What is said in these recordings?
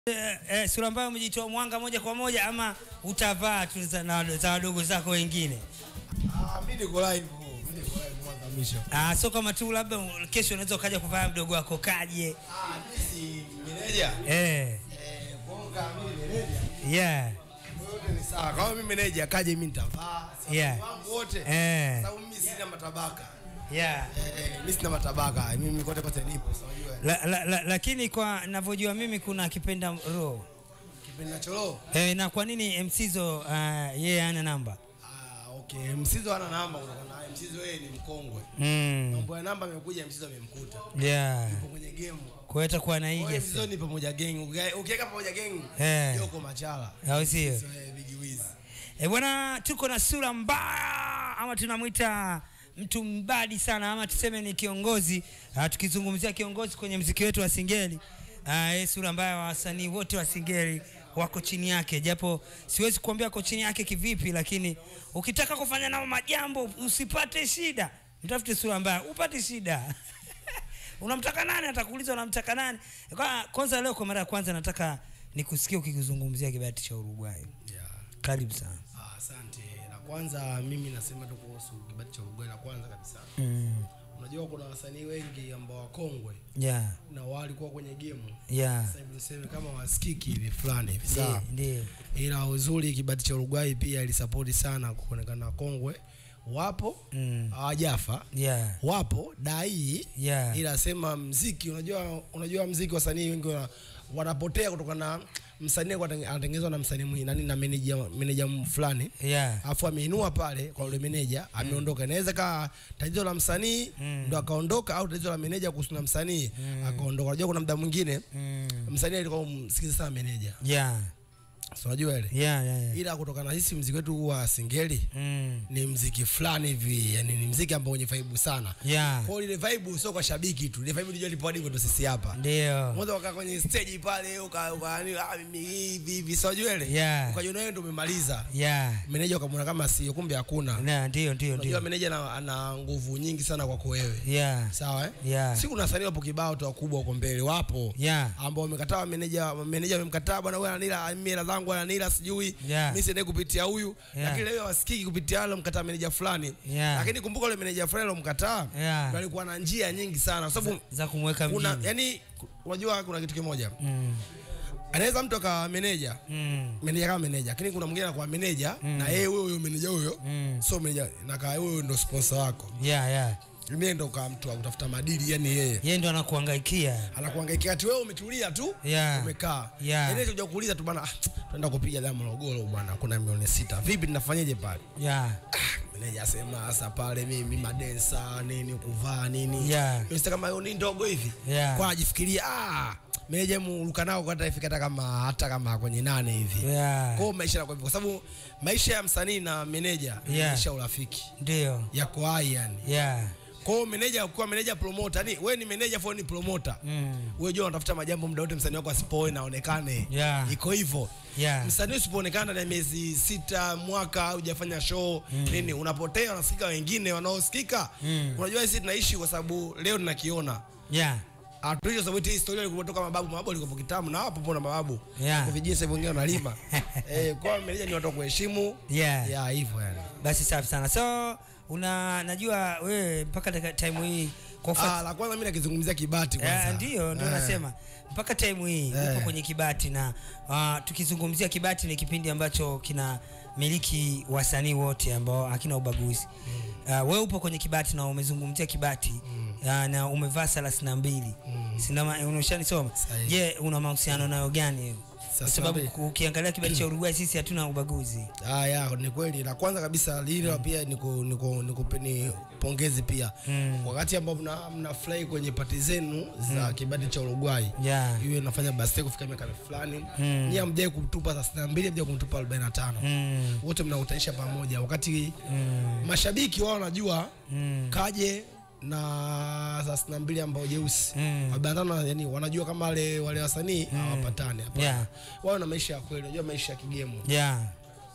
eh, eh, sura ambayo umejitoa mwanga moja kwa moja ama utavaa tu za na- za wadogo zako wengine? Ah, mimi niko live, mimi niko live mwanzo mwisho. Ah, so kama tu labda u- kesho unaweza ukaja kuvaa mdogo wako kaje? Ah, mimi si meneja. Eh, Eh, bonga mimi meneja. yeah. Yote ni sawa. Kama mimi meneja kaje mimi nitavaa. Si Yeah. wangu wote. Eh. Sababu mimi sina matabaka. Yeah. Eh, mimi sina matabaka. Mimi kote kote nipo, si unajua. La, la, la, lakini kwa navyojua mimi kuna kipenda roho Kipindi nacholo. eh, na kwa nini MCzo uh, yeye hana namba Ah, okay. Msizo hana namba kutokana naye. Msizo yeye ni mkongwe. mm. Mambo ya namba amekuja Msizo amemkuta. yeah. Yupo kwenye game. kwa hiyo atakuwa Kwa hiyo anaiga Msizo ni pamoja gang. Ukia- Ukiweka pamoja gang, Eh. yuko machala. au sio? So, eh, Big Wiz. E bwana, tuko na sura mbaya ama tunamwita mtu mbadi sana ama tuseme ni kiongozi. Uh, tukizungumzia kiongozi kwenye mziki wetu wa Singeli uh, sura mbaya wa wasanii wote wa Singeli wako chini yake, japo siwezi kuambia wako chini yake kivipi, lakini ukitaka kufanya nao majambo usipate shida, mtafute sura mbaya upate shida. unamtaka nani? Atakuuliza unamtaka nani? Kwa kwanza leo kwa mara ya kwanza nataka nikusikie ukikizungumzia kibati cha Uruguay. Yeah. Karibu sana. Ah, Asante. La kwanza mimi nasema tu kuhusu kibati cha Uruguay la kwanza kabisa. Mm. Unajua kuna wasanii wengi ambao wakongwe Yeah, na walikuwa kwenye game. yeah. Sasa hivi niseme kama wasikiki hivi fulani hivi Ndiyo, sawa. ndiyo. Ila uzuri kibati cha Uruguay pia ilisapoti sana kuonekana wakongwe wapo Mm. hawajafa Yeah, wapo dai yeah. ila sema mziki unajua unajua mziki wasanii wengi wana, wanapotea kutokana na msanii alikuwa atenge- anatengenezwa na msanii mwingine nani na meneja meneja fulani Yeah. afu ameinua pale kwa yule meneja ameondoka. Inaweza kaa tatizo la msanii ndo akaondoka, au tatizo la meneja kuhusu na msanii akaondoka. Unajua kuna muda mwingine Mm. msanii alikuwa msikiza sana meneja, Yeah, so unajua ile, yeah, yeah, yeah. ila kutokana na sisi mziki wetu wa singeli Mm. ni mziki fulani hivi, yani ni mziki ambao wenye vibe sana. Yeah. Kwa hiyo ile vibe sio kwa shabiki tu, ile vibe ndio ilipo hadi kwetu sisi hapa. Ndiyo. Mwanzo ukaa kwenye stage pale uka uka yani, ah, mimi hivi hivi, sio unajua ile, Yeah. ukajiona wewe ndio umemaliza. Yeah. Meneja ukamwona kama sio, kumbe hakuna. Na, ndiyo, ndiyo, Unajua ndiyo. meneja ana, ana nguvu nyingi sana kwako wewe. Yeah. Sawa eh? Yeah. Si kuna wasanii wapo kibao tu wakubwa huko mbele wapo. Yeah. Ambao wamekataa meneja meneja amemkataa bwana wewe ananila mimi hela zangu ananila sijui. Yeah. Mimi siende kupitia huyu. Yeah. Lakini leo wasikiki kupitia wale mkataa meneja fulani. Yeah. Lakini kumbuka yule meneja fulani alomkataa. Yeah. ndio alikuwa na njia nyingi sana kwa sababu Za kumweka kuna mjini. yani unajua kuna kitu kimoja. Mm. Anaweza mtu akawa meneja Mm. meneja kama meneja lakini kuna mwingine anakuwa meneja na yeye huyo huyo meneja huyo Mm. sio meneja na kaa huyo ndo sponsor wako Yeah, yeah. mimi ndo kama mtu wa kutafuta madili yani yeye Yeye ndo anakuhangaikia. anakuangaikia ati wewe umetulia tu Yeah. umekaa Yeah. yani tuja kuuliza tu bana ah, tunaenda kupiga damu Morogoro bwana kuna milioni sita vipi tunafanyaje pale Yeah. ah, meneja asema sasa pale mimi madensa nini kuvaa nini Yeah. Mimi kama hiyo ni ndogo hivi Yeah. kwa ajifikiria ah meneja muruka nao kwa ifika hata kama hata kama kwenye nane hivi Yeah. kwa hiyo maisha yanakuwa hivyo kwa sababu maisha ya msanii na meneja ni Yeah. maisha ya urafiki Ndiyo. yako hai yani Yeah. kwa hiyo meneja kuwa meneja promoter yani wewe ni meneja for ni promoter Mm. wewe jua unatafuta majambo muda wote msanii wako asipoe na aonekane Yeah. iko hivyo Yeah. msanii usipoonekana ndani ya miezi sita mwaka hujafanya show nini unapotea unasikika wengine wanaosikika Mm. unajua sisi tunaishi kwa sababu leo tunakiona Yeah. Atuishi kwa sababu hii historia ilikuwa kutoka mababu mababu walikuwa kitambo na hapo pona mababu Yeah. kwa vijiji sasa wengine wanalima eh kwa hiyo meneja ni watu wa kuheshimu Yeah. ya hivyo yani Basi safi sana. So una najua wewe mpaka dakika- time hii kwa ufuat- ah la kwanza mimi nakizungumzia kibati kwanza Eh, ndio ndio Eh. nasema mpaka time hii Eh. uko kwenye Kibati na uh, tukizungumzia Kibati ni kipindi ambacho kina miliki wasanii wote ambao hakina ubaguzi. Uh, wewe upo kwenye Kibati na umezungumzia Kibati uh, na umevaa thelathini na mbili sinama unashanisoma. Sahihi. Je, una mahusiano nayo gani? Kwa sababu Thelathini na ukiangalia Kibati cha Uruguay sisi hatuna ubaguzi. Ah, ya ni kweli. La kwanza kabisa lile pia niko niko nikupeni pongezi pia Mm. wakati ambao mna mnafurahi kwenye pati zenu za kibati cha Uruguay Yeah. iwe nafanya birthday kufika miaka fulani Mm. nyie hamjai kutupa 32 hamjai kumtupa 45 Mm. wote mnautanisha pamoja wakati Mm. mashabiki wao wanajua Mm. kaje na thelathini na mbili ambao jeusi Mm. wabandana yani wanajua kama wale wale wasanii hawapatani hapana Yeah. wao na maisha ya kweli unajua maisha ya kigemu Yeah.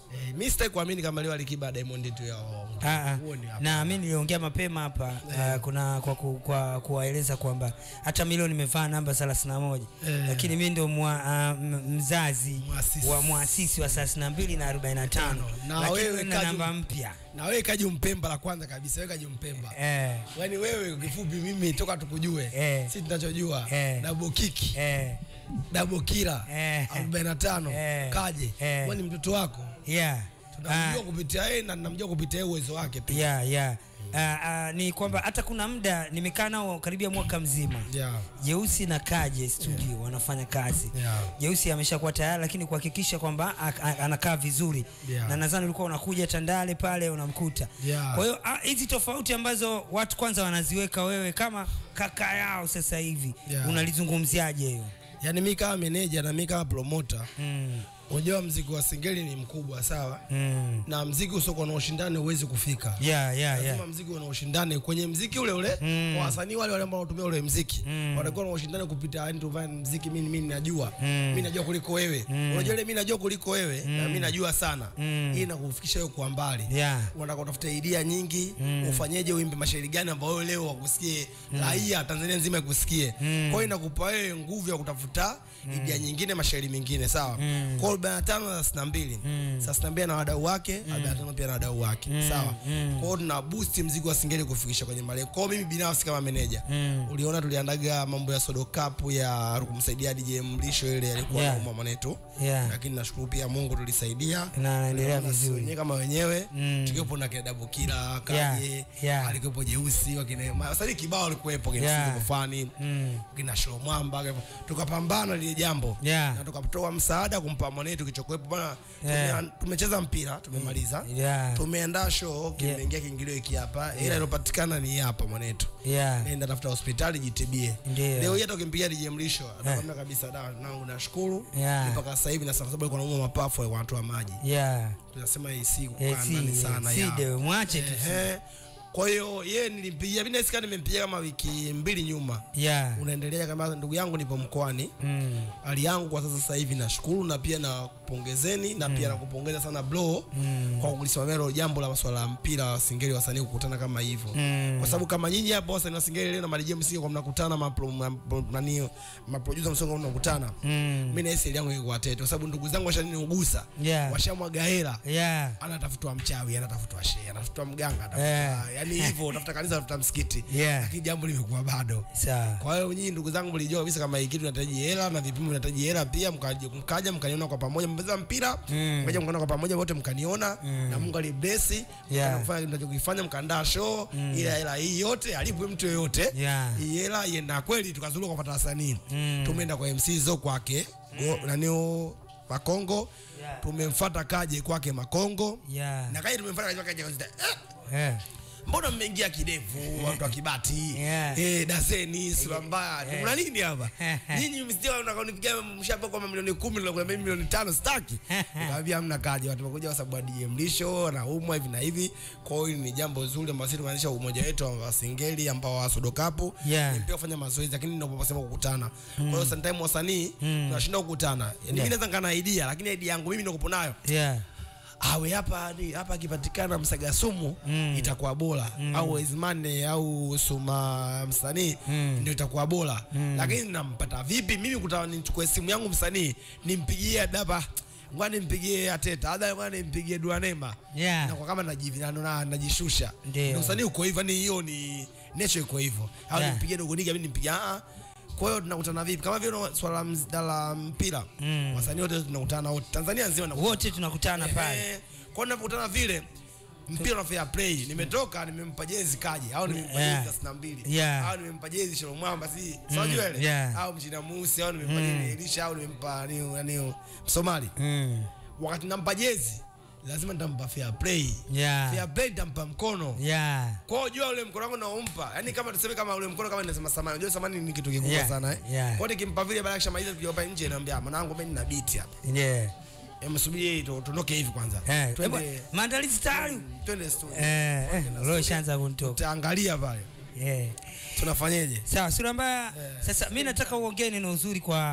Eh, mimi sitaki kuamini kama leo Alikiba Diamond tu ya Ah, ah. Huo ni hapa. na mi niliongea mapema hapa ah, kuna kwa, ku- kwa kuwaeleza kwamba hata milioni imevaa namba 31 Eh. lakini mi ndo mwa, ah, m- mzazi Muasisi. wa mwasisi wa 32 na 45 Na lakini wewe na Kaju- namba mpya na wewe kaji Mpemba la kwanza kabisa, wewe kaji Mpemba. eh, Yaani wewe kifupi, mimi toka tukujue Eh. si tunachojua Eh. double kick eh, double killer Eh. 45 Eh. kaje Eh. wewe ni mtoto wako yeah. tunamjua kupitia yeye na namjua kupitia yeye uwezo wake pia yeah, yeah. Ah, ah, ni kwamba hata kuna muda nimekaa nao karibia mwaka mzima yeah. Jeusi na Kaje studio wanafanya kazi. Yeah. Jeusi ameshakuwa tayari, lakini kuhakikisha kwamba a- a- anakaa vizuri Yeah. na nadhani ulikuwa unakuja Tandale pale unamkuta. Yeah. Kwa hiyo ah, hizi tofauti ambazo watu kwanza wanaziweka wewe kama kaka yao sasa hivi Yeah. unalizungumziaje hiyo? Yaani mimi kama meneja na mimi kama promoter Mm. unajua mziki wa singeli ni mkubwa sawa Mm. na mziki usiokuwa na ushindani huwezi kufika Yeah, yeah, lazima yeah. mziki una ushindani kwenye mziki ule ule Mm. kwa wasanii wale wale ambao wanatumia ule mziki Mm. watakuwa na ushindani kupita yani tufanye mziki mimi mimi najua Mm. mimi najua kuliko wewe unajua ile mimi najua kuliko wewe na mimi najua sana Mm. hii inakufikisha wewe kwa mbali Yeah. unataka utafuta idea nyingi ufanyeje uimbe mashairi gani ambayo wewe leo wakusikie raia Tanzania nzima ikusikie kwa hiyo inakupa wewe nguvu ya kutafuta idea nyingine mashairi mengine sawa kwa hiyo 45 na 62 sasa 62 na wadau wake 45 pia na wadau wake sawa kwa hiyo tuna boost mzigo wa singeli kufikisha kwenye malengo kwa hiyo mimi binafsi kama meneja uliona tuliandaga mambo ya sodo cup ya kumsaidia DJ Mlisho ile alikuwa Yeah. anauma mwanetu Yeah. lakini nashukuru pia Mungu tulisaidia Na anaendelea Tunaona vizuri. wenyewe kama wenyewe Mm. tukiwepo na kina Dabu Kila Kaje Yeah, yeah. alikuwepo Jeusi wakina wasanii kibao walikuwepo kina Yeah. yeah. Fani Mm. kina Shlo Mwamba kwa hivyo, tukapambana lile jambo Yeah. na tukatoa msaada kumpa mwanetu kichokuwepo bana Yeah. tume, tumecheza mpira tumemaliza Yeah. tumeandaa show kimeingia kiingilio hiki hapa ila iliyopatikana ni hii hapa mwanetu Yeah. nenda tafuta hospitali jitibie Ndio. leo hii hata ukimpigia DJ Mlisho atakwambia kabisa da nangu nashukuru Yeah. mpaka sasa hivi na sasa sababu alikuwa anaumwa mapafu alikuwa anatoa maji Yeah. tunasema hii si Eh, kukaa si, ndani eh, sana si ya. dewe, mwache tu. Ehe. kwa hiyo yeye nilimpigia mimi nasikia nimempigia kama wiki mbili nyuma Yeah. unaendelea kama ndugu yangu nipo mkoani Mm. hali yangu kwa sasa sasa hivi nashukuru na pia nakupongezeni na pia nakupongeza sana bro kwa kulisimamia hilo jambo la masuala ya mpira wa singeli wasanii kukutana kama hivyo Mm. kwa sababu kama nyinyi hapo wasanii wa singeli leo na Marijie msingi kwa mnakutana mapro mapro- nani maproducer msongo mnakutana Mm. mimi na hisi yangu iko watete kwa sababu ndugu zangu washaniugusa Yeah. washamwaga hela Yeah. anatafutwa mchawi anatafutwa shehe anatafutwa mganga anatafutwa Yeah. yani hivyo utafuta kanisa utafuta msikiti Yeah. lakini jambo limekuwa bado Sawa. kwa hiyo nyinyi ndugu zangu mlijua kabisa kama hii kitu inahitaji hela na vipimo vinahitaji hela pia mkaja mkaja mkaniona kwa pamoja mpeza mpira Mm. mkaja mkaona kwa pamoja wote mkaniona na Mungu alibless Yeah. mkafanya kinachokifanya mkaandaa show ila hela hii yote alipwe mtu yoyote Yeah. hii hela ienda kweli tukazunguka kupata wasanii Mm. tumeenda kwa MC zo kwake go- nani o- Makongo Yeah. tumemfuata kaje kwake Makongo Yeah. na kaje tumemfuata kaje kwake Kaje, eh, Yeah. mbona mmeingia kidevu watu wa kibati Yeah. eh, daseni sura mbaya Yeah. kuna nini hapa nyinyi msio unakonipigia mshapa kwa milioni 10 na kuna milioni tano staki nikamwambia hamna kaje watu wamekuja kwa sababu ya DM lisho na umwa hivi na hivi kwa hiyo ni jambo zuri ambalo sisi tumeanzisha umoja wetu wa singeli ambao wa sodokapu Yeah. ni pia kufanya mazoezi lakini ndio tunasema kukutana kwa hiyo sometimes wasanii tunashinda kukutana yani mimi naweza ngana idea lakini idea yangu mimi ndio kupo nayo Yeah. awe hapa ni hapa akipatikana msaga sumu Mm. itakuwa bora au Ezmane au Suma msanii Mm. ndio itakuwa bora lakini nampata vipi mimi kutaka nichukue simu yangu msanii nimpigie daba ngoja nimpigie Ateta ada ngoja nimpigie Duanema Yeah. na kwa kama najivi na na- najishusha Ndio. Ndio msanii uko hivyo ni hiyo ni nature iko hivyo au Yeah. nimpigie dogo niga mimi nimpigie ah kwa hiyo tunakutana vipi kama vile una- swala la mz- la mpira Mm. wasanii wote tunakutana wote Tanzania nzima tunakutana Wote tunakutana pale. Eh, kwa ninapokutana vile mpira na fair play nimetoka nimempa jezi kaji au nimempa Yeah. jezi thelathini na mbili Yeah. au nimempa jezi sholo mwamba si unajua ile yeah. au mchina musi au nimempa jezi Elisha au nimempa ni nani Msomali Mm. wakati nampa jezi lazima nitampa fair play Yeah. fair play nitampa mkono Yeah. kwa hiyo jua ule mkono wangu naompa yani kama tuseme kama ule mkono kama ninasema samani unajua samani ni kitu kikubwa Yeah, sana eh yeah. kwa hiyo nikimpa vile baada ya kushamaliza tukiwa nje naambia mwanangu mimi nina beat hapa Yeah. Em, subiri tu- tuondoke hivi kwanza Eh, twende eh, maandalizi tayari. twende studio Eh, eh, leo ishaanza kunitoka. tutaangalia pale Yeah. tunafanyeje Sawa, sura mbaya. Sasa mimi nataka uongee neno uzuri kwa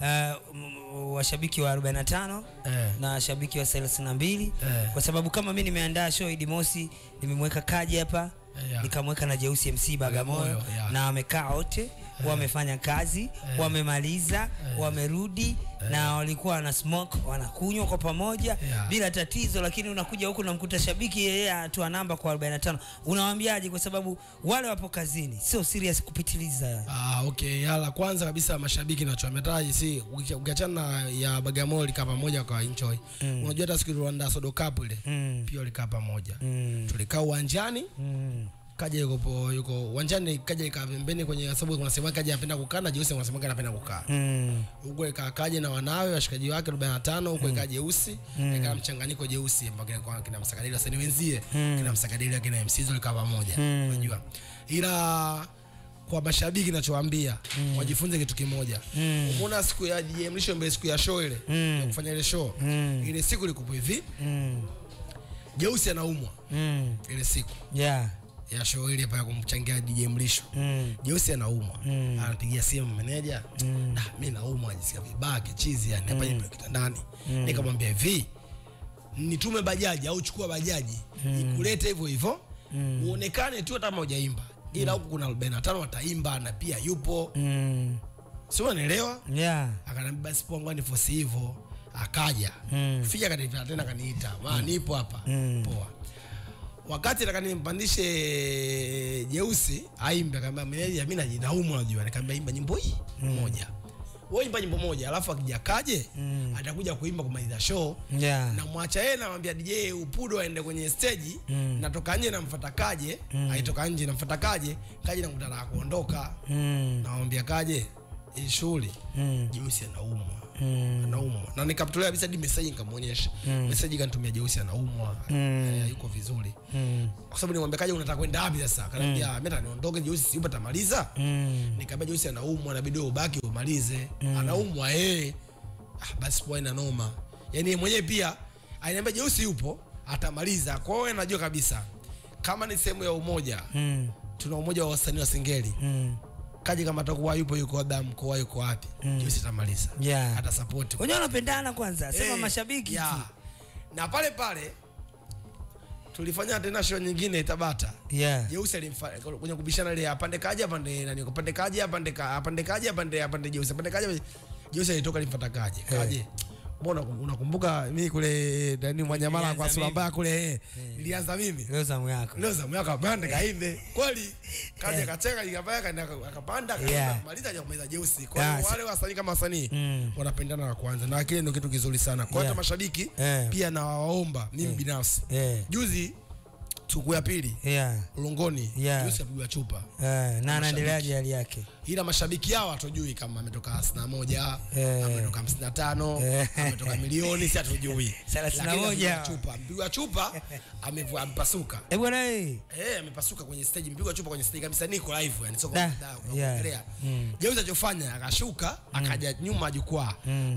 uh, washabiki wa 45 Eh. na washabiki wa 32 Eh. kwa sababu kama mi nimeandaa show Idi Mosi, nimemweka Kaji hapa Yeah. nikamweka na Jeusi MC Bagamoyo Bagamoyo, yeah. na wamekaa wote wamefanya kazi wamemaliza wamerudi na walikuwa wana smoke wanakunywa kwa pamoja Yeah. bila tatizo, lakini unakuja huku unamkuta shabiki yeye atoa namba kwa 45 unawaambiaje? Kwa sababu wale wapo kazini, sio serious kupitiliza. Ah, okay. Yala kwanza kabisa mashabiki nachoametaji si ukicha- ukiachana na ya Bagamoyo likaa pamoja kwa enjoy. Unajua hata siku Rwanda Sodo Cup ile Mm. pia likaa pamoja. Mm. Tulikaa uwanjani Mm. kaja yuko po- yuko uwanjani kaja ikaa pembeni kwenye sababu kunasema kaja anapenda kukaa na Jeusi anasema anapenda kukaa. Mm. Huko ikaa kaja na wanawe washikaji wake 45 huko ikaa Jeusi ikaa mchanganyiko Jeusi ambao kina kwa kina Msakadili wasanii wenzie kina Msakadili kina MC Zoli kaa pamoja. Unajua. Ila kwa mashabiki ninachowaambia wajifunze kitu kimoja. Umeona siku ya DJ Mlisho mbele siku ya show ile ya kufanya ile show. Ile siku ilikuwa hivi. Mm. Jeusi anaumwa Mm. ile siku Yeah. ya show ile hapa ya kumchangia DJ Mlisho. Mm. Jeusi anaumwa anapigia simu meneja mm. ah, mi naumwa jisikia vibaya kichizi yani hapa nipo kitandani nikamwambia hivi nitume bajaji au chukua bajaji ikulete hivyo hivyo uonekane tu hata kama hujaimba ila huku kuna 45 wataimba na pia yupo Mm. si unanielewa Yeah. akaniambia basi poa ngwani fosi hivyo akaja Mm. fija kanifika tena kaniita ma nipo hapa Mm. poa wakati nataka nimpandishe jeusi aimbe akaambia meneja mimi najinaumwa unajua nikamwambia imba nyimbo hii moja wewe imba nyimbo moja alafu akija kaje atakuja kuimba kumaliza show Yeah. namwacha yeye namwambia DJ Upudo aende kwenye stage natoka nje namfuata kaje aitoka nje namfuata kaje kaje namkutana na kuondoka Mm. namwambia kaje hii shughuli Mm. jeusi anaumwa Mm. anaumwa na nikamtolea kabisa hadi message nikamwonyesha message kanitumia jeusi anaumwa Eh, yuko vizuri Mm. kwa sababu nimwambia kaje unataka kwenda wapi sasa akaniambia mimi nataka niondoke jeusi si utamaliza Mm. nikamwambia jeusi anaumwa inabidi wewe ubaki umalize anaumwa eh ah basi poa ina noma yani yeye mwenyewe pia aliniambia jeusi yupo atamaliza kwa hiyo najua kabisa kama ni sehemu ya umoja Mm. tuna umoja wa wasanii wa singeli Mm. kaje kama atakuwa yupo yuko labda mkoa yuko wapi jeusi atamaliza Yeah. hata support Wenyewe wanapendana kwanza, sema Eh, mashabiki ya. tu. na pale pale tulifanya tena show nyingine Tabata Yeah. Jeusi alimfa- kwenye kubishana ile apande kaje apande nani apande kaje apande ka apande kaje apande apande Jeusi apande kaje Jeusi alitoka alimfuata kaje kaje mbona unakumbuka mimi kule nani Mwanyamala kwa Nilianza sura mimi. mbaya kule eh, nilianza mimi Leo zamu yako. leo zamu yako apande kaimbe kweli kaje kacheka ikapaya kaenda akapanda Yeah. akamaliza akamaliza Jeusi kwa Yeah, hiyo so- wale wasanii kama wasanii Mm. wanapendana na kwanza na kile ndio kitu kizuri sana kwa hata Yeah. mashabiki Eh. pia nawaomba mimi binafsi Eh. juzi siku ya pili Yeah. ulongoni Yeah. juzi apigwa chupa Eh, na anaendeleaje hali yake? ila mashabiki hao hatujui kama ametoka hamsini na moja Eh. ametoka hamsini na tano Eh. ametoka milioni si hatujui Thelathini na Lakini moja. amepigwa chupa mpigwa chupa amevu- amepasuka Eh, bwana eh. Eh, amepasuka kwenye stage, mpigwa chupa kwenye stage kabisa, niko live yani, sio Da, kwa kwa yeah. kuongelea. Mm. Jeusi alichofanya akashuka, akaja nyuma ya jukwaa,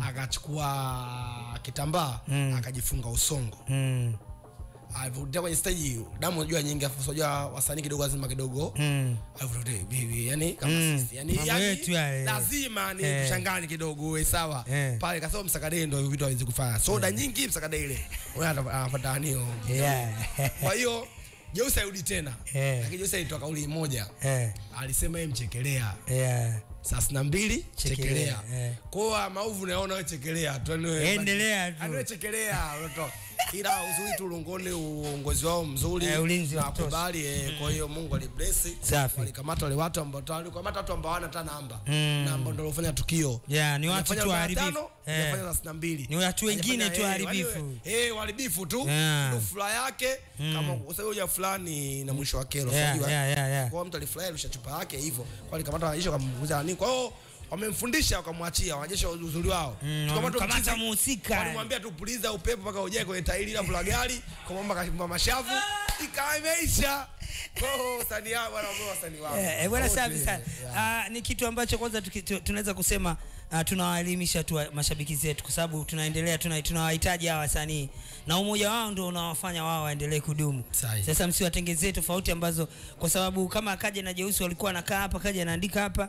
akachukua kitambaa, akajifunga usongo. Mm. Alivutia kwenye stage, damu unajua nyingi, afu unajua wasanii kidogo lazima kidogo Mm. Alivutia bibi, yani kama Mm. sisi, yani Mambo yetu yale. yani lazima ni Eh. tuchanganye kidogo, uwe sawa Eh. pale, kasema msakadei ndio vitu hawezi kufanya, soda nyingi msakadei ile, unaona anapata anio Yeah. kwa hiyo Jeusi arudi tena Eh. lakini Jeusi alitoa kauli moja Eh. alisema yeye mchekelea Yeah. saa sitini na mbili Chekelea, chekelea eh. kwa maovu naona wewe chekelea tu yani wewe- Endelea tu. yani wewe chekelea unatoka ila uzuri tu Lungoni uongozi wao mzuri Eh, ulinzi wa na kutosha. kubali eh, kwa hiyo Mungu alibless Safi. walikamata wale watu ambao walikamata watu ambao hawana hata namba Mm. na ambao ndio walifanya tukio Yeah, ni watu Hajafanya tu 45, waharibifu. Eh. hajafanya na sitini na mbili. Ni watu wengine Hajafanya, tu eh, waharibifu. wale- eh waharibifu tu Yeah. Ndio furaha yake kama kwa sababu ya fulani na mwisho wa kero Yeah, unajua? yeah, yeah, yeah. kwa hiyo mtu alifurahi alisha chupa yake hivyo kwa alikamata wanajeshi wakampunguza nini kwa hiyo wamemfundisha wakamwachia wanajeshi wa uzuri wao Mm, Tukamata wamemkamata mchizi, muhusika. walimwambia tu puliza upepo mpaka ujae kwenye tairi la la gari kwa mambo kashimba mashavu ikawa imeisha kwa hiyo wasanii hao bwana wao wasanii wao Eh, eh, bwana Wote, safi sana. yeah. Ah, ni kitu ambacho kwanza tuki- tu- tunaweza kusema ah, tunawaelimisha tu wa- mashabiki zetu kwa sababu tunaendelea tuna- tunawahitaji hawa wasanii na umoja wao ndio unawafanya wao waendelee kudumu. Sahihi. Sasa msiwatengezee tofauti ambazo kwa sababu kama Kaja na Jeusi walikuwa wanakaa hapa, Kaja anaandika hapa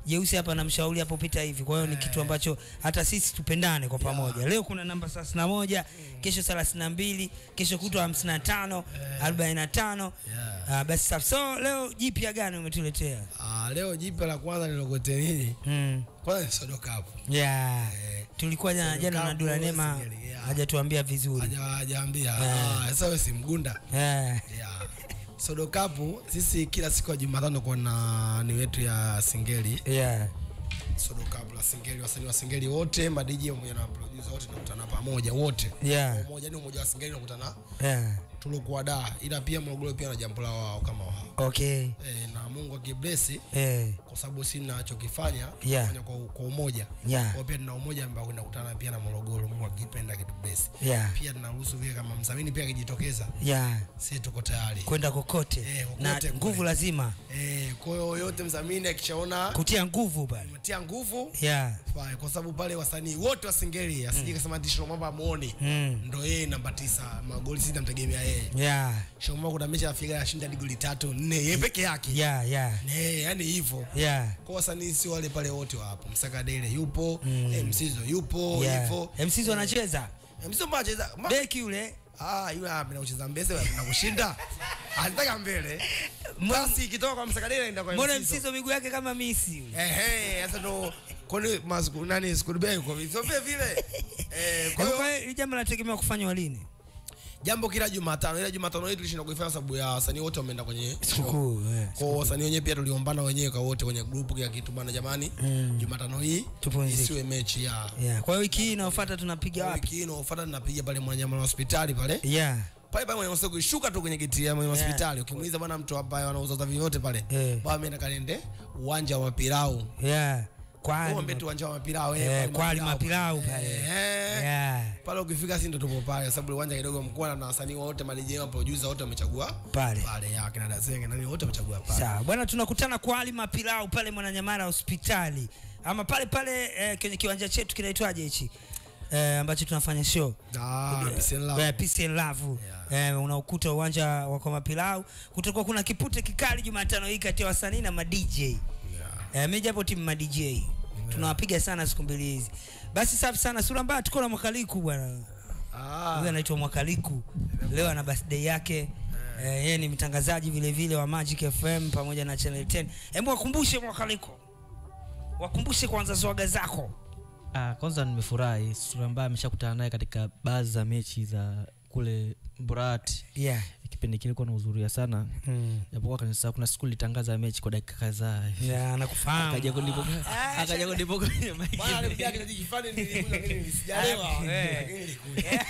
jeusi hapa namshauri hapo pita hivi kwa hiyo ni kitu ambacho hata sisi tupendane kwa pamoja leo kuna namba thelathini na moja kesho thelathini na mbili kesho kutwa hamsini na tano arobaini na tano Ah, basi safi so leo jipya gani umetuletea Ah, leo jipya la kwanza nilokote nini mm. kwanza ni sodo cup yeah. tulikuwa jana jana na Kapu, Dula Nema Singeli, yeah. hajatuambia vizuri Haja- hajaambia Ah, sasa wewe si mgunda yeah. yeah. sodo cup sisi kila siku ya jumatano kuna ni wetu ya singeli Yeah. sodo cup la singeli wasanii wa singeli wote madj pamoja na producer wote tunakutana pamoja wote Yeah. umoja ni umoja wa singeli unakutana Yeah. tulikuwa da ila pia morogoro pia na jambo la wao kama wao Okay. e, na mungu akiblesi Eh. kwa sababu si nachokifanya Yeah. kufanya kwa, kwa umoja Yeah. kwa pia tuna umoja ambao unakutana pia na morogoro mungu akipenda kitu blesi Yeah. pia tunaruhusu vile kama msamini pia akijitokeza Yeah. si tuko tayari kwenda kokote Eh, kokote na kule. nguvu lazima Eh, kwa hiyo yote mdhamini akishaona kutia nguvu bana umetia nguvu yeah. fine, kwa sababu pale wasanii wote wa Singeli asije kasema ati Shomamba muone mm. ndo yeye namba tisa magoli sita namtegemea yeye yeah. Shomamba kuna mechi afika ashinda hadi goli tatu nne yeye peke yake yeah. yeah. eh yani hivyo yeah. kwa wasanii si wale pale wote wapo Msakadele yupo mm. Msizo yupo yeah. hivyo msizo anacheza Eh, Msizo mbona anacheza ma- beki yule ah yule anapenda kucheza mbele na kushinda anataka mbele basi ikitoka kwa Msakadele ndio kwa mbona Msizo msizo miguu yake kama misi yule Ehe, sasa ndo kwani masku nani skudbe kwa vile vile. Eh, kwa Kwa hiyo hiyo hili jambo linategemea kufanywa lini jambo kila Jumatano, ila Jumatano hii tulishinda kuifanya sababu ya wasanii wote wameenda kwenye sikukuu eh. kwa hiyo wasanii wenyewe pia tuliombana wenyewe kwa wote kwenye group kila kitu bana, jamani, Jumatano hii Tupumzike. isiwe mechi ya yeah. kwa hiyo wiki hii inayofuata tunapiga wapi wiki hii inayofuata tunapiga pale Mwananyamala hospitali pale yeah. pale pale mwenye usiku shuka tu kwenye kiti ya mwenye Yeah. hospitali ukimuuliza bwana mtu ambaye anauza vitu vyote pale Eh. bwana ameenda kalende uwanja wa Mapirau yeah. kwali Ombe tu uwanja wa Mapirau Eh, pale kwali Mapirau. mapilau pale Eh. yeah. pale ukifika si ndo tupo pale sababu uwanja kidogo mkubwa na wasanii wote madj wa producer wote wamechagua pale pale ya kina Dasenge nani wote wamechagua pale sawa bwana tunakutana kwa Ali Mapilau pale Mwananyamala hospitali ama pale pale eh, kwenye kiwanja chetu kinaitwaje hichi eh, ambacho tunafanya show Ah, peace and love. Eh, Peace and Love eh, unaokuta uwanja wa kwa Mapilau kutakuwa kuna kipute kikali Jumatano hii kati ya wasanii na ma DJ Yeah. eh, mimi japo timu ma DJ tunawapiga sana siku mbili hizi basi safi sana sura mbaya tuko na mwakaliku bwana Ah, huyu anaitwa Mwakaliku leo ana birthday yake eh, yeye ni mtangazaji vile vile wa Magic FM pamoja na Channel 10 hebu wakumbushe Mwakaliku wakumbushe kwanza swaga zako Ah, kwanza nimefurahi sura ambaye ameshakutana naye katika baadhi za mechi za kule Mburati. yeah. Kipindi kile kwa nahudhuria sana. mm. Japokuwa kanisa kuna siku litangaza mechi kwa dakika kadhaa. yeah, anakufahamu Akaja kunipo akaja kunipo kwenye mic. bwana alikuja kitu kifani nilikuja lakini sijalewa Eh. Lakini nilikuja.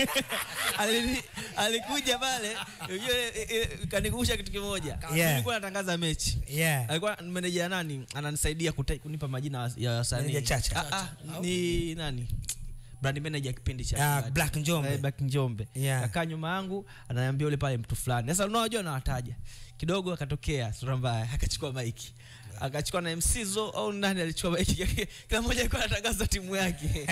Alini- alikuja pale yule eh, eh, kanikumbusha kitu kimoja Yeah. nilikuwa natangaza mechi yeah. alikuwa meneja nani ananisaidia kuta- kunipa majina ya wasanii Meneja Chacha. Ah, ah, ni nani brand manager kipindi cha Ah, Bahati. Black Njombe. Eh, Black Njombe Yeah. kakaa nyuma yangu ananiambia ule pale mtu fulani sasa unajua nawataja kidogo akatokea sura mbaya akachukua maiki akachukua na msizo au nani alichukua maiki kila mmoja alikuwa anatangaza timu yake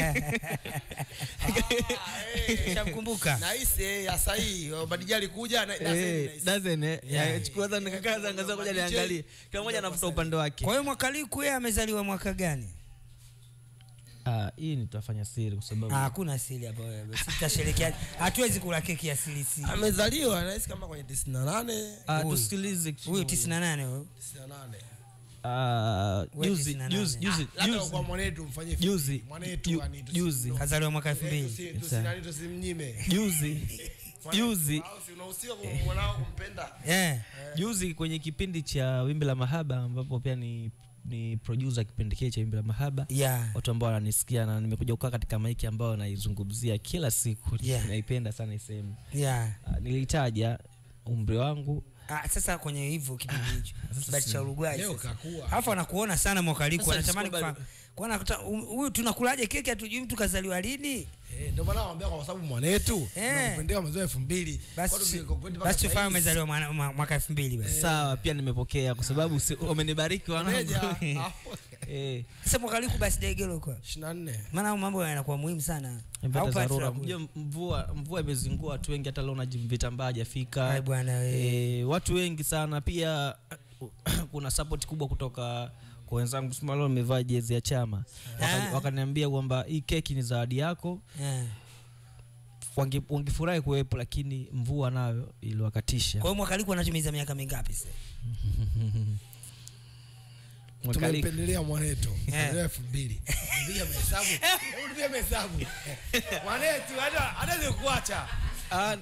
shamkumbuka Nahisi eh, ya sahi Badija alikuja na Eh, nahisi. doesn't eh? Yeah. Eh, chukua sasa nikakaa sasa ngaza ngoja niangalie kila mmoja anafuta upande wake kwa hiyo Mwakaliku yeye amezaliwa mwaka gani ah hii nitafanya siri kwa sababu Ah, hakuna siri hapa wewe sisi tutasherehekea hatuwezi kula keki ya siri siri amezaliwa nahisi kama kwenye 98 ah huyu. tusikilize kitu huyu kimoja. 98 huyu 98 Ah, Wewe juzi 98. juzi juzi labda juzi kwa mwanetu mfanye Juzi. mwanetu Ju- yani tusi- juzi. kazaliwa mwaka Eh, 2000 tusi- tusinani tusimnyime juzi juzi Au si unahusika kwa mwanao kumpenda yeah. juzi kwenye kipindi cha wimbi la mahaba ambapo pia ni ni producer kipindi kile cha wimbi la mahaba yeah. watu ambao wananisikia na nimekuja kukaa katika maiki ambayo naizungumzia kila siku Yeah. naipenda sana hii sehemu yeah. Ah, nilitaja umri wangu Ah, sasa kwenye hivyo kipindi hicho kibati cha Uruguay leo sasa. kakua alafu anakuona sana mwakaliku Sasa anatamani nisikuwa kufahamu kuona kuta- um- huyu tunakulaje keki hatujui mtu kazaliwa lini Eh, ndio maana nawaambia kwa sababu mwanetu Eh. nakupendea mwezi wa elfu mbili basi basi tufahamu umezaliwa mwana- mwa- mwaka 2000 basi sawa pia nimepokea kwa sababu si- wamenibariki wanangu Eh, sasa mwakaliku basi degelo kwa 24 maana hayo mambo yanakuwa muhimu sana nimepata Au pati dharura la kula. Mjua mvua mvua imezingua watu wengi hata leo vitambaa hajafika Ai bwana we. e, watu wengi sana pia kuna support kubwa kutoka kwa wenzangu sema leo nimevaa jezi ya chama Waka- Ah. wakaniambia kwamba hii keki ni zawadi yako Eh. Wange- wangefurahi kuwepo lakini mvua nayo iliwakatisha kwa hiyo mwakaliku anatumiza miaka mingapi sasa Mwakali- tumempendelea mwanetu Eh. elfu mbili piga mahesabu hebu tupige mahesabu mwanetu hata hata kuacha Ah,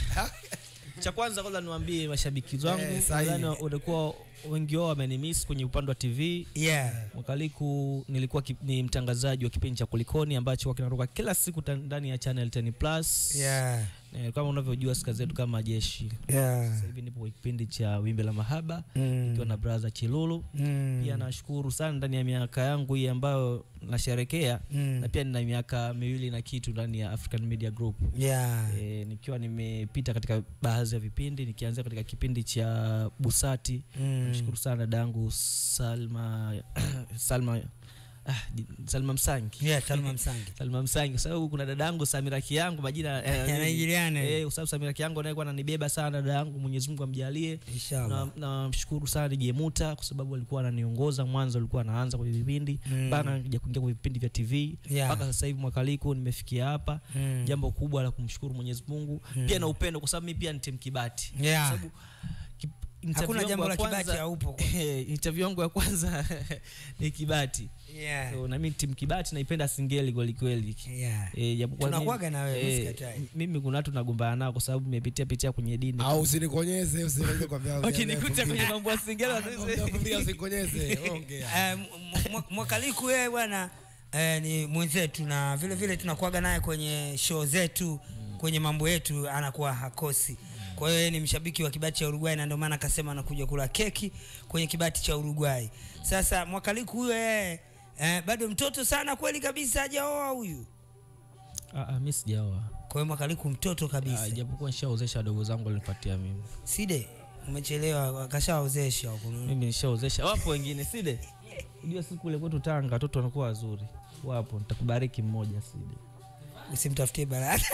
cha kwanza kwanza niwaambie mashabiki zangu Eh, sahihi. nadhani walikuwa wengi wao wamenimiss kwenye upande wa tv yeah. mwakaliku nilikuwa ki, ni mtangazaji wa kipindi cha kulikoni ambacho huwa kinatoka kila siku ta- ndani ya channel 10 plus Yeah. Eh, kama unavyojua sika zetu kama jeshi Yeah. sasa hivi nipo kwa kipindi cha wimbi la mahaba Mm. ikiwa na braza chilulu Mm. pia nashukuru sana ndani ya miaka yangu hii ambayo nasherekea Mm. na pia nina miaka miwili na kitu ndani ya african media group Yeah. e, nikiwa nimepita katika baadhi ya vipindi nikianzia katika kipindi cha busati Mm. nashukuru sana dadangu salma salma ah, ji- salma msangi Yeah, Salma Msangi. salma msangi kwa sababu kuna dadangu samira kiyangu majina eh, Yanaingiliana. eh, kwa sababu samira kiyangu naye kuwa ananibeba sana dada yangu mwenyezi mungu amjalie Inshallah. na namshukuru sana DJ Muta kwa sababu alikuwa ananiongoza mwanzo, alikuwa anaanza kwenye vipindi Mm. mpaka nakuja kuingia kwenye vipindi vya TV Yeah. mpaka sasa hivi mwakaliku nimefikia hapa. Mm. Jambo kubwa la kumshukuru Mwenyezi Mungu pia na upendo, kwa sababu mimi pia ni timu Kibati. Yeah. Kwa sababu ki- interview Hakuna yangu jambo ya la kibati kwanza- haupo kwa- interview yangu ya kwanza ni Kibati. Yeah. So, na mimi timu Kibati naipenda Singeli kweli kweli. Yeah. Eh, japokuwa mimi- Tunakuwaga na wewe, eh, usikatai. mimi kuna watu nagombana nao kwa sababu nimepitia pitia kwenye dini. au usinikonyeze usinikonyeze kwa vya Wakinikuta kwenye mambo ya Singeli wasisi- usinikonyeze ongea Eh, m- m- mwakaliku yeye bwana eh, ni mwenzetu na vile vile tunakuaga naye kwenye show zetu kwenye mambo yetu anakuwa hakosi kwa hiyo yeye ni mshabiki wa kibati cha Uruguay na ndio maana akasema anakuja kula keki kwenye kibati cha Uruguay sasa mwakaliku huyo yeye eh, bado mtoto sana kweli kabisa hajaoa huyu Ah, ah, mimi sijaoa. kwa hiyo mwakaliku mtoto Ah, kabisa japokuwa nishaozesha wadogo zangu walinifuatia mimi side umechelewa wakashaozesha huko mimi nishaozesha wapo wengine side unajua siku ile kwetu tanga watoto wanakuwa wazuri wapo nitakubariki mmoja side usimtafutie baraka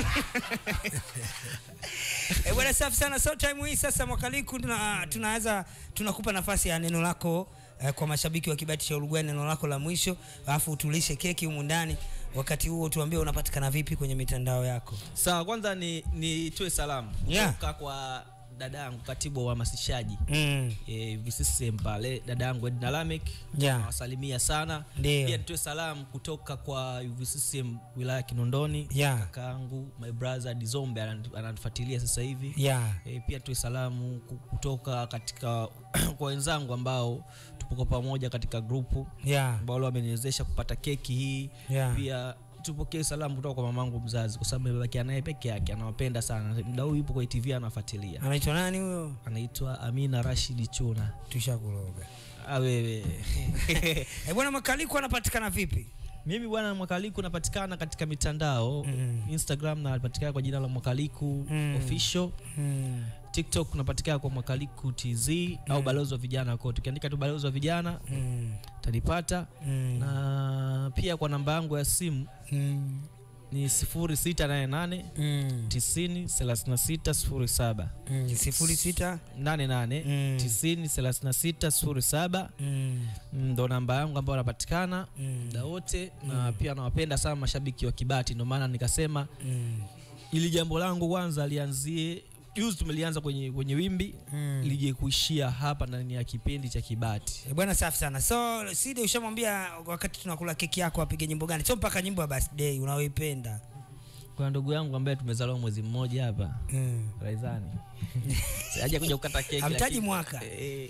Eh, bwana safi sana so time hii sasa mwakaliku tuna, tunaweza tunakupa nafasi ya neno lako eh, kwa mashabiki wa kibati cha Uruguay neno lako la mwisho alafu utulishe keki humu ndani wakati huo tuambie unapatikana vipi kwenye mitandao yako sawa kwanza ni nitoe salamu Yeah. kutoka kwa dada yangu katibu wa uhamasishaji mm. eh, VCCM pale dada yangu Edna Lamek Yeah. nawasalimia sana Ndio. pia nitoe salamu kutoka kwa VCCM wilaya ya Kinondoni Yeah. kakaangu my brother Dizombe anan- ananifuatilia sasa hivi yeah. e, pia tuwe salamu ku- kutoka katika kwa wenzangu ambao tupo kwa pamoja katika grupu Yeah. ambao leo wameniwezesha kupata keki hii Yeah. pia tupokee salamu kutoka kwa mamangu mzazi kwa sababu nimebakia naye peke yake anawapenda sana muda huu yupo kwa tv anafuatilia anaitwa nani huyo anaitwa amina rashidi chuna tushakuloga Ah, wewe eh, bwana makaliku anapatikana vipi mimi bwana mwakaliku napatikana katika mitandao Mm. instagram napatikana kwa jina la mwakaliku Mm. official mm. tiktok unapatikana kwa mwakaliku tz au balozi wa vijana kote ukiandika tu balozi wa vijana Mm. utanipata Mm. na pia kwa namba yangu ya simu Mm. ni 0688 Mm. 90 36 07 Mm. sifuri sita 88 Mm. 90 36 07 mm. ndo namba yangu ambayo anapatikana Mm. muda wote na pia nawapenda sana mashabiki wa kibati ndio maana nikasema Mm. ili jambo langu kwanza lianzie juzi tumelianza kwenye, kwenye wimbi Mm. lije kuishia hapa ndani ya kipindi cha kibati Eh, bwana safi sana so side ushamwambia wakati tunakula keki yako apige nyimbo gani sio mpaka nyimbo ya birthday unaoipenda kuna ndugu yangu ambaye tumezaliwa mwezi mmoja hapa mm. raizani aja kuja kukata keki Hamtaji lakini- mwaka. Eh,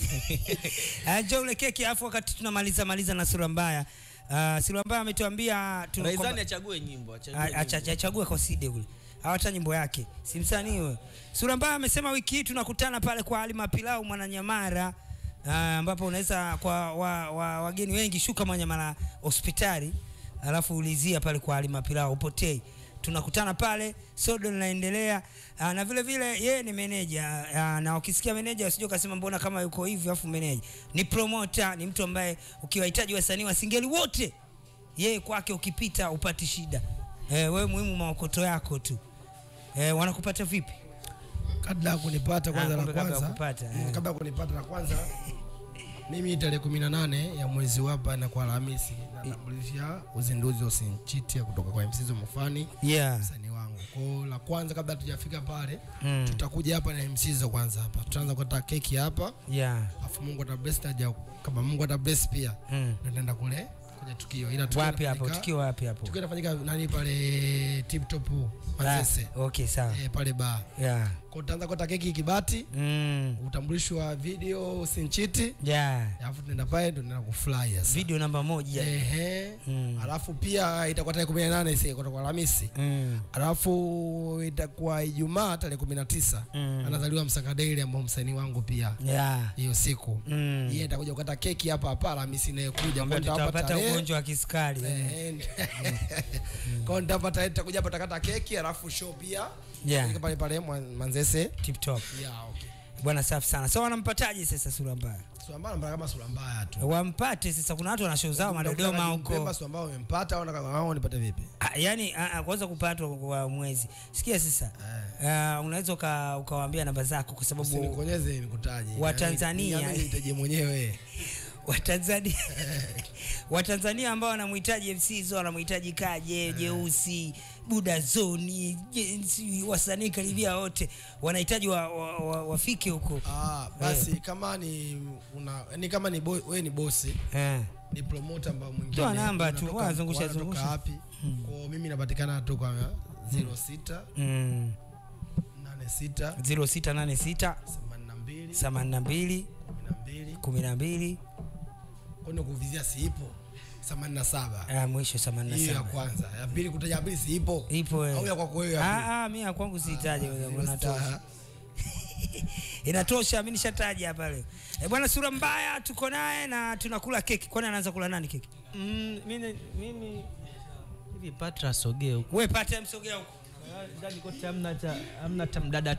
uh, jo ule keki alafu wakati tunamaliza maliza na sura mbaya uh, sura mbaya ametuambia tu- raizani kwamba- achague nyimbo achague A- nyimbo. acha- achague kwa side ule hawata nyimbo yake si msanii huyo sura mbaya amesema wiki hii tunakutana pale kwa alima pilau mwananyamara ah, ambapo unaweza kwa wa, wa, wageni wengi shuka mwananyamara hospitali alafu ulizia pale kwa alima pilau upotei tunakutana pale sodo linaendelea ah, na vile vile yeye ni meneja ah, na ukisikia meneja usije ukasema mbona kama yuko hivi afu meneja ni promoter ni mtu ambaye ukiwahitaji wasanii wa singeli wote yeye kwake ukipita upati shida eh, wewe muhimu maokoto yako tu eh, wanakupata vipi kabla ya kunipata kwanza Ah, la kumbe kabla ya kwanza kupata, mm, eh. kabla ya kunipata la kwanza mimi tarehe kumi na nane ya mwezi wa hapa na kwa Alhamisi natambulisha uzinduzi wa Sinchiti kutoka kwa MC Zomofani yeah msanii wangu. Kwa la kwanza kabla tujafika pale mm. tutakuja hapa na MC Zo kwanza hapa. Tutaanza kukata keki hapa, yeah afu Mungu ata bless taja kama Mungu ata bless pia. mm. Ndio Tunaenda kule kwenye tukio. Ila tukio wapi hapo linafanyika- tukio wapi hapo Tukio inafanyika nani pale Tip Top Manzese. Ah, okay sawa Eh, pale bar. yeah Kwa tutaanza kukata keki Kibati, mm. utambulisho wa video Sinchiti. yeah Alafu tunaenda pale ndio tunaenda kufly sasa. video namba moja Ehe. Mm. Alafu pia itakuwa tarehe 18 isi kutoka Alhamisi. mm. Alafu itakuwa Ijumaa tarehe 19. Mm. Anazaliwa Msakadeli ambao msanii wangu pia yeah hiyo siku. mm. Yeye atakuja kukata keki hapa hapa Alhamisi inayokuja. Ambayo Kwa nitawapa tutapata tarehe. ugonjwa wa kisukari Eh, Kwa nitawapa tarehe tutakuja hapa takata keki alafu show pia. Yeah. Fanyika pale pale Mwan- Manzese. tip top Yeah, okay. bwana safi sana so wanampataje sasa sura mbaya Sura mbaya mbaya kama sura mbaya tu. wampate sasa kuna watu wana show zao madodoma huko Pemba sura mbaya umempata au nataka wao nipate vipi? Ah, yani ah, ah, kwanza kupatwa kwa mwezi sikia sasa ah, unaweza uka- ukawaambia namba zako kwa sababu Usinikonyeze nikutaje. Watanzania. Yaani nitaje mwenyewe. watanzania watanzania ambao wanamhitaji mc zo wanamhitaji kaje jeusi buda zoni je- si- wasanii karibia wote wanahitaji wa, wa, wa, wafike huko Ah, basi kama ni una ni kama ni boy, wewe ni bosi eh. ni promoter ambao mwingine Toa namba tu, unatoka- wazungusha, wanatoka zungusha. wapi kwa mimi napatikana tu kwa 06 mm. 86 0686 82 82 12 12 kwani kuvizia siipo 87 ah, mwisho hiyo ya 87 kwanza ya pili kutaja ya pili siipo ipo au eh. ya kwako wewe ya pili? Ah, ah, mi ya kwangu sihitaji Ah, inatosha star. inatosha mi nishataja hapa leo e, bwana sura mbaya tuko naye na tunakula keki kwani anaanza kula nani keki Mm, mimi mimi hivi Patra sogee huko. we pate msogea huko Ndani kote hamna cha hamna cha mdada